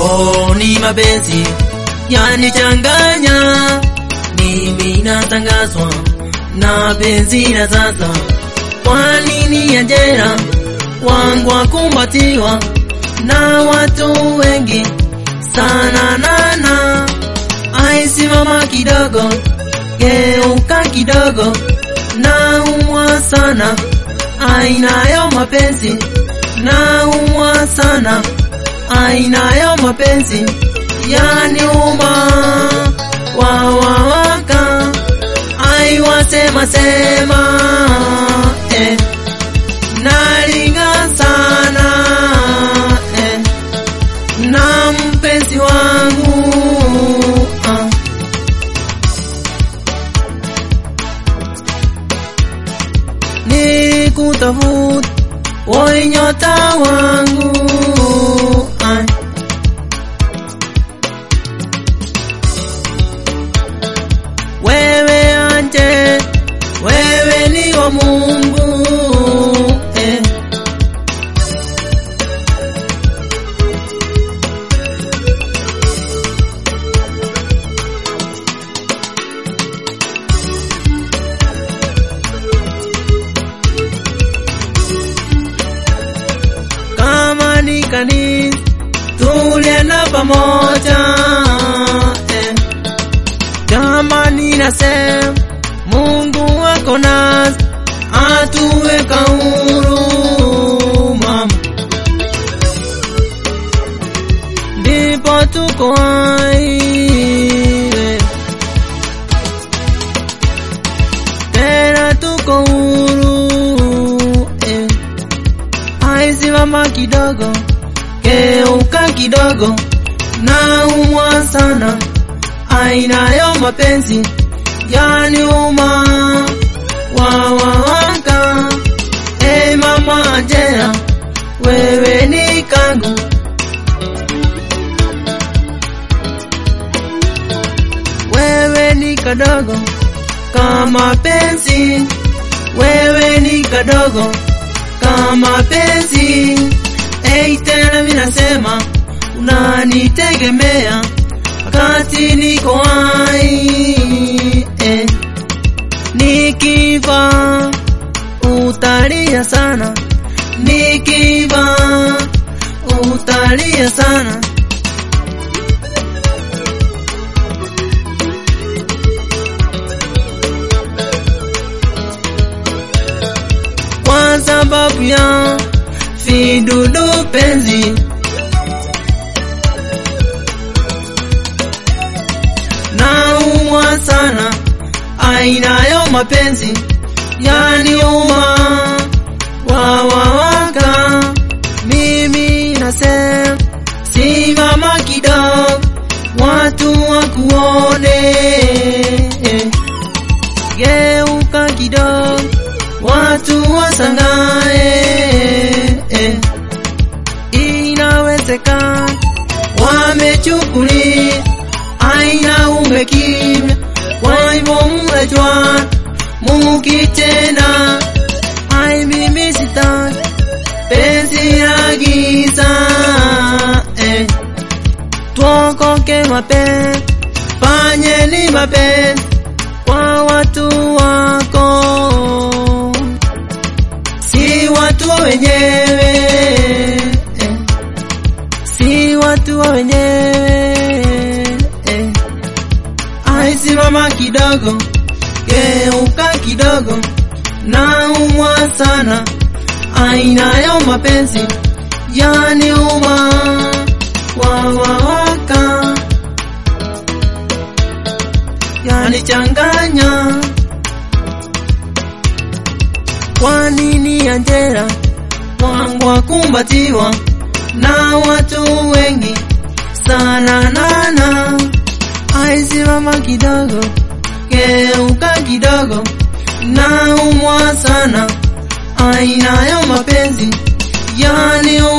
oh, ni mapenzi yanichanganya, mimi natangazwa na penzi la sasa. Kwa nini Angela wangu wakumbatiwa na watu wengi sana nana, aisimama kidogo, geuka kidogo, naumwa sana, ainayo mapenzi, naumwa sana, ainayo mapenzi, yaniuma wawawaka, aiwasema sema eh, nalinga sana eh, na mpenzi wangu ah. ni kutafuta woi nyota wangu ah. wewe anje wewe ni wa Mungu eh. kama ni kanisa tulienda pamoja eh. Jamani nasema Mungu wako nasi atuweka huru mama, ndipo tuko hai eh. tena tuko huru eh. Aisimama kidogo, geuka kidogo, naumwa sana, ainayo mapenzi yaniuma wawawaka. E mama Angela, wewe ni kangu, wewe ni kadogo kama penzi, wewe ni kadogo kama penzi. Ei, tena minasema unanitegemea wakati niko hai eh. Nikiva utalia sana, nikiva utalia sana. Kwa sababu ya vidudu penzi naumwa sana, ainayo mapenzi yaniuma wawawaka. Mimi nasema simama kidogo, watu wakuone, geuka kidogo, watu wasangae, inawezekana wamechukulia aina umekimya, kwa hivyo mnajua mukitenda. Ai, mimi sitaki penzi la giza eh. Tuokoke mapenzi, fanyeni mapenzi kwa watu wako, si watu wenyewe eh. si watu wa wenyewe eh. Aisimama kidogo, geuka kidogo, naumwa sana, ainayo mapenzi yaniuma wawawaka, yanichanganya. Kwa nini Angela wangu wakumbatiwa na watu wengi sana nana, aisimama kidogo, geuka kidogo, naumwa sana, ainayo mapenzi yani